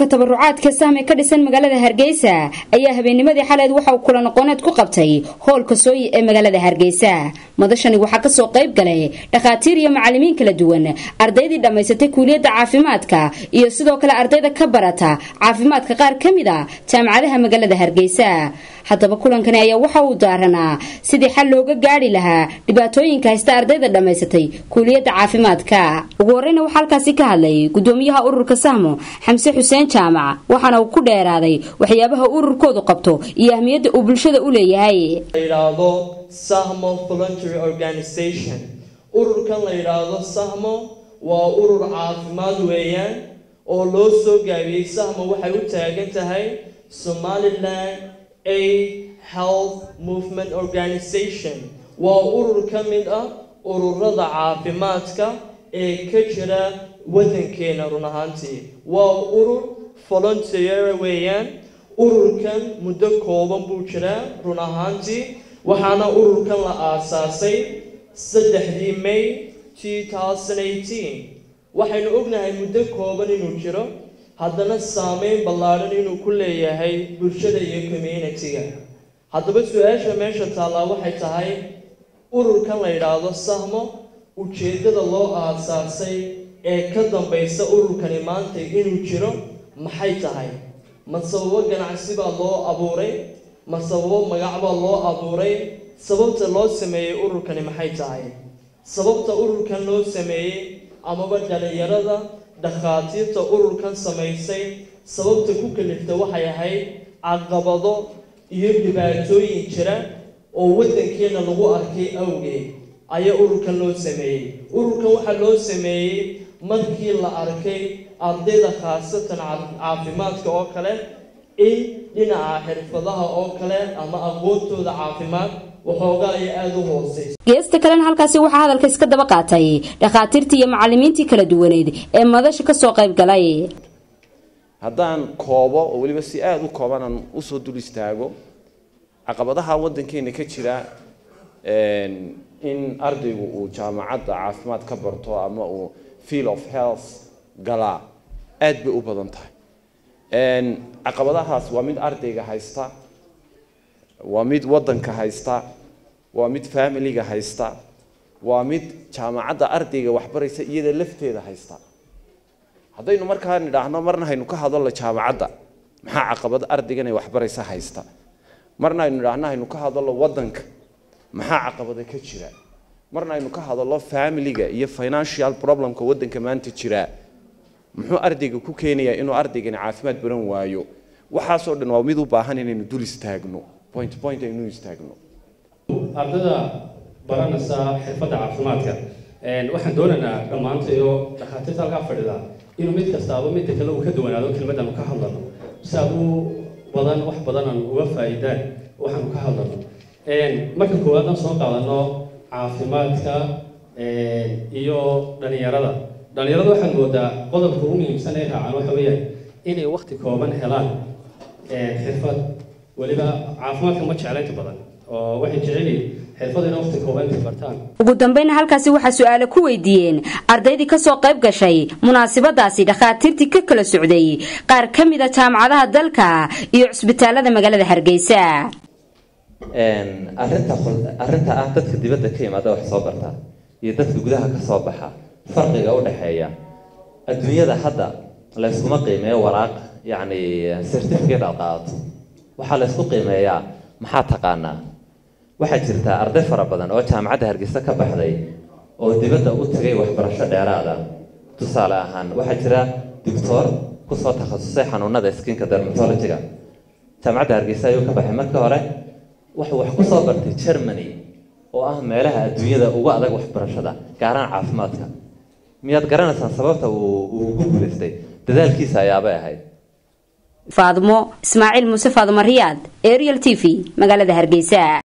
ururka tabarucaadka sahme ka dhisan magaalada hargeysa ayaa habeennimadii xaleed waxa uu kula noqoneed ku qabtay hoolka sooyi ee magaalada hargeysa madashani waxaa kasoo qayb galay dhakhaatiir iyo macalimiin kala duwan ardaydii dhammaysatay kuuliyadda caafimaadka iyo sidoo kale ardayda ka barata caafimaadka qaar ka mid a jaamacadaha magaalada hargeysa haddaba kulankani ayaa waxa uu daaranaa sidii xal looga gaari lahaa dhibaatooyinka haysta ardayda dhammaysatay kuuliyadda caafimaadka ugu horeyna waxaa halkaasi ka hadlay gudoomiyaha ururka sahmo xamse xuseen jaamac waxaana uu ku dheeraaday waxyaabaha ururkoodu qabto iyo ahmiyadda uu bulshada u leeyahay la yidhaahdo sahmo voluntary organization ururkan la yidhaahdo sahmo waa urur caafimaad weeyaan oo loo soo gaabiyey sahmo waxay u taagan tahay somaliland aid health movement organization waa urur ka mid ah ururada caafimaadka ee ka jira waddankeena run ahaantii waa urur volunteer weeyaan ururkan muddo kooban buu jiraa run ahaantii waxaana ururkan la aasaasay saddexdii may two thousand eighteen waxaynu ognahay muddo kooban inuu jiro haddana saameyn ballaadhan inuu ku leeyahay bulshada iyo community-ga haddaba su-aasha meesha taallaa waxay tahay ururkan la yidhaahdo sahmo ujeeddada loo aasaasay ee ka dambaysa ururkani maanta inuu jiro maxay tahay ma sababo ganacsi baa loo abuuray ma sababo magac baa loo abuuray sababta loo sameeyey ururkani maxay tahay sababta ururkan loo sameeyey amaba dhalinyarada dhakhaatiirta ururkan samaysay sababta ku kalifta waxay ahayd caqabado iyo dhibaatooyin jira oo waddankeena lagu arkay awgeed ayaa ururkan loo sameeyey ururkan waxaa loo sameeyey markii la arkay ardayda khaasatan caafimaadka oo kale in dhinaca xirfadaha oo kale ama aqoontooda caafimaad waxoogaa ay aada u hooseyso geesta kalena halkaasi waxaa hadalka iska daba qaatay dhakhaatiirtii iyo macalimiintii kala duwaneed ee madasha kasoo qayb galay haddaan koobo oo weliba si aada u kooban aan usoo dul istaago caqabadaha waddankeena ka jira in ardaygu uu jaamacadda caafimaad ka barto ama uu field of health galaa aad bay u badan tahay caqabadahaas waa mid ardayga haysta waa mid waddanka haysta waa mid familiga haysta waa mid jaamacadda ardayga waxbaraysa iyada lafteeda haysta haddaynu markaa nidhaahno marna haynu ka hadalno jaamacadda maxaa caqabad ardaygan ay waxbaraysa haysta marna aynu nidhaahno haynu ka hadalno waddanka maxaa caqabada ka jira marna aynu ka hadalno familiga iyo financial problemka waddanka maanta jira muxuu ardayga ku keenayaa inuu ardaygani caafimaad baran waayo waxaasoo dhan waa mid u baahan inaynu dul istaagno point point aynu istaagno ardayda baranaysa xirfadda caafimaadka waxaan doonaynaa dhammaantayo dhakhaatiirta halkaa fadhida inuu mid kastaaba midda kale uu ka duwanaado kelmaddaanu ka hadlano si aad u badan wax badan aan uga faa'iidaan waxaanu ka hadlano marka koowaad aan soo qaadano caafimaadka iyo dhalinyarada dhalinyarada waxaad moodaa qodobka ugu muhiimsan ay raacaan waxa weeyaan inay wakti kooban helaan xirfad weliba caafimaadka ma jeclaynta badan oo waxay jeceliin xirfad inay wakti kooban intay bartaan ugu dambayna halkaasi waxaa su-aale ku weydiiyeen ardaydii kasoo qayb gashay munaasabadaasi dhakhaatiirtii ka kala socday qaar ka mid a jaamacadaha dalka iyo cusbitaalada magaalada hargeysa arinta arrinta ah dadka dibadda ka yimaada wax soo barta iyo dadka gudaha ka soo baxa farqiga u dhexeeya adduunyada hadda layskuma qiimeeyo waraaq yacni certificate aad qaadato waxaa laysku qiimeeyaa maxaa taqaanaa waxaa jirta arday fara badan oo jaamacadda hargeysa ka baxday oo dibadda u tagay waxbarasho dheeraada tusaale ahaan waxaa jira doctor kusoo takhasusay xanuunada skinka dermatologiga jaamacadda hargeysa ayuu ka baxay markii hore wuxuu wax kusoo bartay germany oo ah meelaha adduunyada ugu adag waxbarashada gaaraan caafimaadka miyaad garanaysaan sababta uu ugu guulaystay dadaalkiisa ayaabay ahayd faadmo ismaaciil muuse faadmo riyaad ariel t v magaalada hargeysa